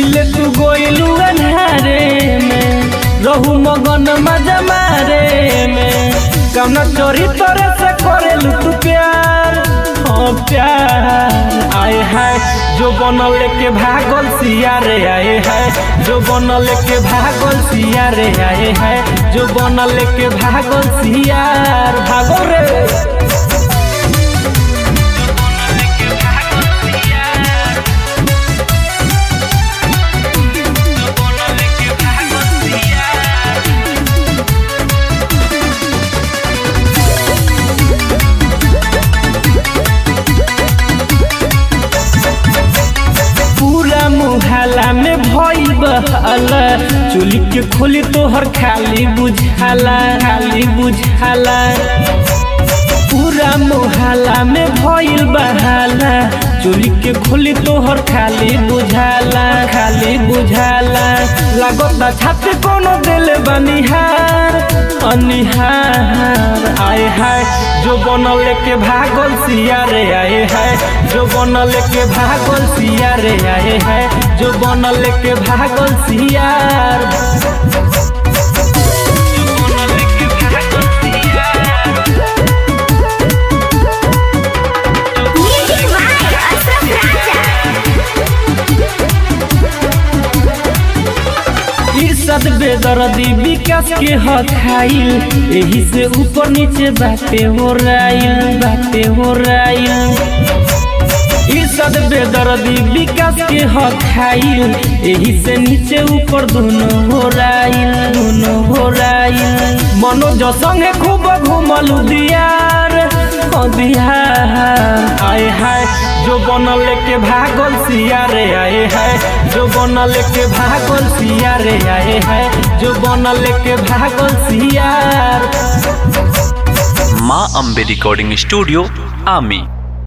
मिले तू गोइलू अन्हारे में रहू मगन मजा मारे में कौना चोरी तोरे से करेलू तू प्यार हाँ प्यार आए है जो बनल के भागल सिया रे आए है जो बनल के भागल सिया रे आए है जो बनल के भागल सियार भागल रे पूरा मुहाला में भई बहाला चोली के खोली तोहर खाली बुझाला खाली बुझाला पूरा मुहाला में भइल बहाला चोली के खोली तोहर खाली बुझाला खाली बुझाला लागता छाती कोनो दिल बनिहार अनिहार आए हाय जो बनल के भागल सिया रे आए है जो बनल के भागल सिया रे आए है जो बनल के भागल सियार Music by Ashraf Raja. इर्षद बेदर्दी विकास के हखाइल एही से ऊपर नीचे बाटे हो राइल बाटे हो राइल इर्षद बेदर्दी विकास के हखाइल एही से नीचे ऊपर दोनों हो राइल दोनों हो राइल मनोज संगे खूब घूमलू दियार ओ दियार आए हाय जो बनल के भागल सिया रे आए है जो बनल के भागल सिया रे आए है जो बनल के भागल सियार माँ अम्बे रिकॉर्डिंग स्टूडियो आमी